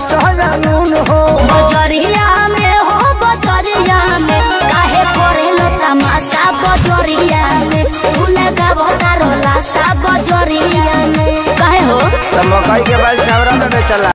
मरचा नून हो बजरिया में हो बजरिया में काहे करेलो तमाशा बजरिया में तू लगावो तारो लाशा बजरिया में काहे हो तो मकई के बाल छावरा में बेचला